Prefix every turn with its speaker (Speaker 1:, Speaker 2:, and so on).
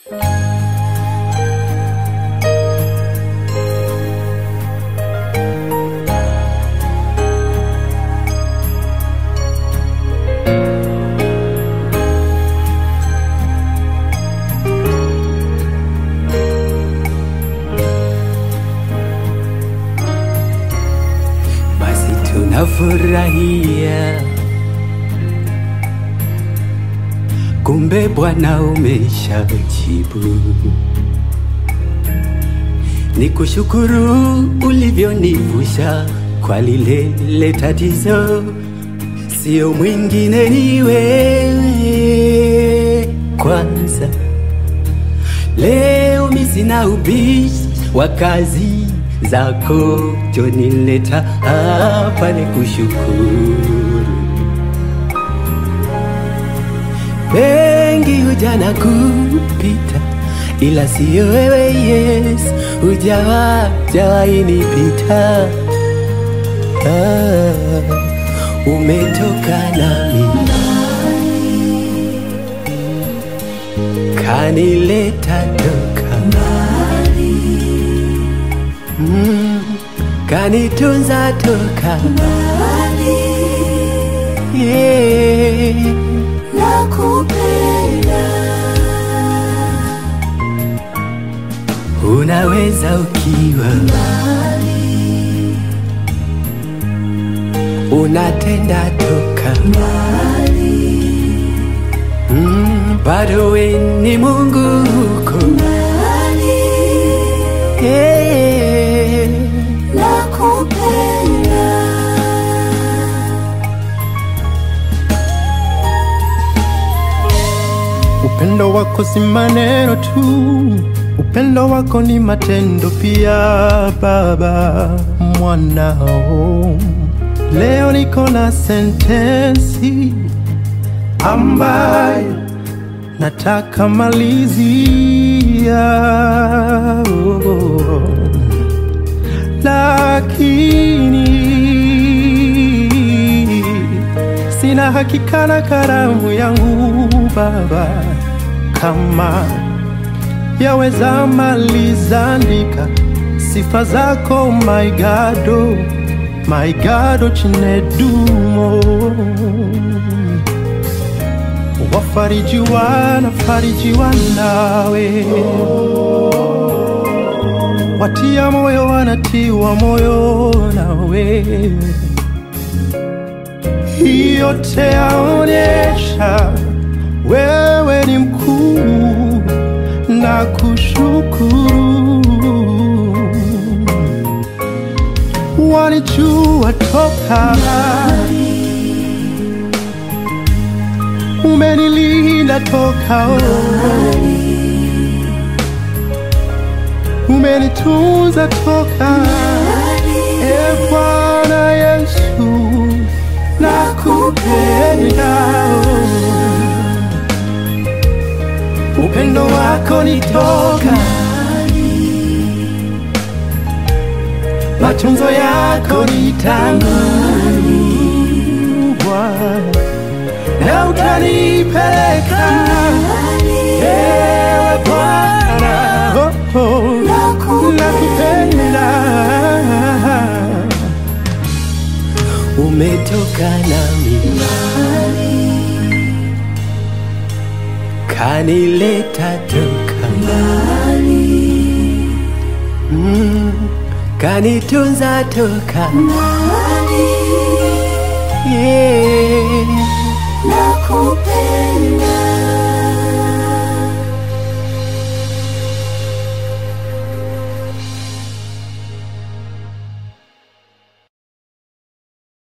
Speaker 1: basi tunafurahia, kumbe Bwana umeshajibu. Ni kushukuru ulivyonivusha kwa lile lile tatizo, sio mwingine ni wewe kwanza. Leo mi sina ubishi wa kazi zako, jonileta hapa ni kushukuru. Wengi huja na kupita, ila siyo wewe Yesu, hujawa jawahi nipita. Ah, umetoka nami kanileta toka mm, kanitunza toka yeah. Unaweza ukiwa unatenda toka mm, bado we ni Mungu huko yeah.
Speaker 2: Upendo wako si maneno tu, upendo wako ni matendo pia. Baba mwanao, leo niko na sentensi ambayo nataka malizia, oh, lakini sina hakika na karamu yangu Baba, kama yaweza maliza andika sifa zako my God, oh, my God, oh, chinedumo wafarijiwa na farijiwa nawe, watia moyo wanatiwa moyo nawe yote yaonyesha wewe ni mkuu na kushukuru. Walijua toka umenilinda toka oh. umenitunza toka e Bwana Yesu nakupenda oh. upendo wako ni toka matunzo yako ni tangu Bwana na utanipeleka ewe Bwana oh, oh, nakupenda
Speaker 1: umetoka nami kanileta toka mm, kanitunza toka yeah.